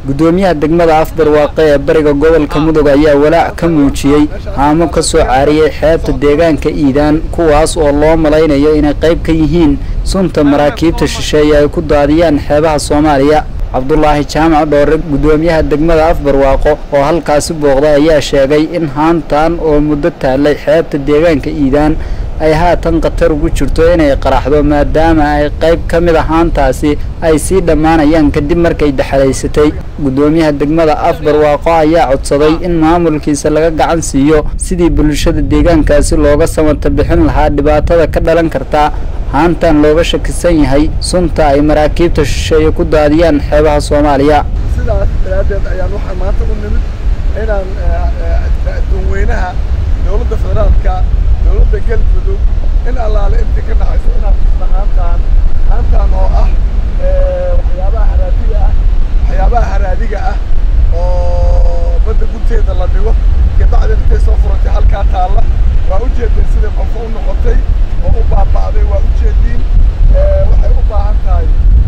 gudoomiyaha degmada afbarwaaqe ee bariga gobolka mudug ayaa walaac ka muujiyey haamo ka soo caariyey xeebta deegaanka iidaan kuwaas oo loo malaynayo inay qayb ka yihiin sunta maraakiibta shisheeye ay ku daadiyaan xeebaha soomaaliya cabdulaahi jaamac dhoore gudoomiyaha degmada afbarwaaqo oo halkaasi booqday ayaa sheegay in haantan oo muddo taallay xeebta deegaanka iidaan ay haatan khatar ugu jirto inay qaraxdo maadaama ay qayb ka mid a haantaasi ay sii dhammaanayaan kadib markay daxalaysatay gudoomiyaha degmada afbarwaaqo ayaa codsaday in maamulkiisa laga gacan siiyo sidii bulshada deegaankaasi looga samata bixin lahaa dhibaatada ka dhalan karta haantan looga shakisan yahay sunta ay maraakiibta shisheeye ku daadiyaan xeebaha soomaaliya sidaas daraaddeed ayaan waxaan maanta u nimid inaan dadweynaha dowladda federaalka dowladda galmudug in allaale intii ka dhaxayso inaad tusna haantaan haantaan oo ah waxyaabaha haraadiga ah waxyaabaha haraadiga ah oo badda gunteeda la dhigo kabacdin intay soo furatay halkaa taalla waa u jeedeen siday qofka u noqotay oo u baaba'day waa u jeediin waxay u baahan tahay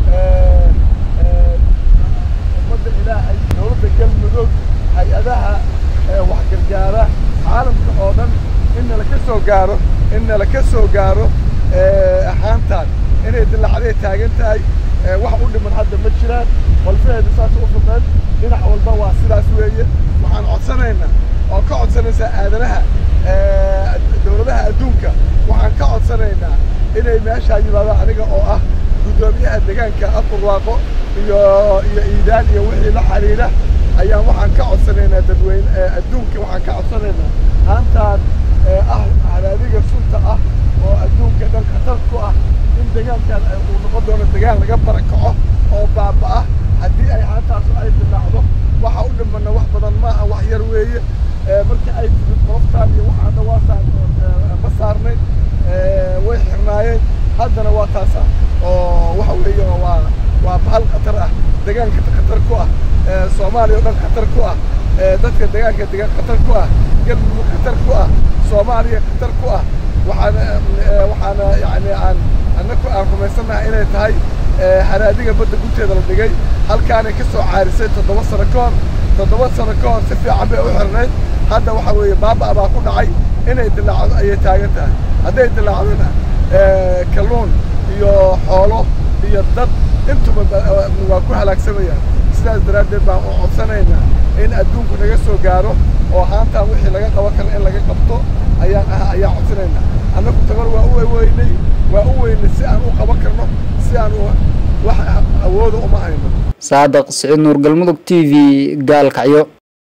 ummadda ilaahay dowladda galmudug hay-adaha wax gargaara caalamka oo dhan in nala ka soo gaaro in nala ka soo gaaro ahaantaan inay dilacday taagan tahay wax u dhiman hadda ma jiraan walfaheedu saas u fuqeen dhinac walba waa sidaas weeye waxaan codsanaynaa oo ka codsanaysaa aadanaha dowladaha adduunka waxaan ka codsanaynaa inay meeshaa yimaadaan aniga oo ah guddoomiyaha deegaanka afurwaaqo iyo iyo iidaan iyo wixii la xiriira ayaan waxaan ka codsanaynaa dadweyne adduunka waxaan ka codsanaynaa haantaan ah haraadiga sunta ah oo adduunka dhan khatar ku ah in deegaankan uu noqon doono deegaan laga barakaco oo baaba'ah haddii ay haantaas ay dilaacdo waxa u dhimana wax badan maaha wax yar weeye marka ay timid qoloftaan iyo waxaana waa saar ma saarnay way xirnaayeen haddana waa taasa oo waxa weeye waa waa bahal khatar ah deegaanka khatar ku ah soomaaliya oo dhan khatar ku ah dadka deegaanka deegaan khatar ku ah galmudug khatar ku ah soomaaliya khatar ku ah waxaana waxaana yacni aan annaku aan rumaysannahay inay tahay haraadiga badda gunteeda la dhigay halkaanay ka soo caarisay toddoba sano ka hor toddoba sano ka hor si fiican bay u xirnayd hadda waxa weeye baaba baa ku dhacay inay dilaacdo ayay taagan tahay hadday dilaacdona kalluun iyo xoolo iyo dad intuba waa ku halaagsamayaan sidaas daraaddeed baan u codsanaynaa in adduunku naga soo gaaro oo haantaan wixii laga qaban kara in laga qabto ayaan ah ayaan codsanaynaa annagu tabar waa u weynay waa u weynay si aan u qaban karno si aan wax awooda uma hayno saadaq siciid nuur galmudug t v gaalkacyo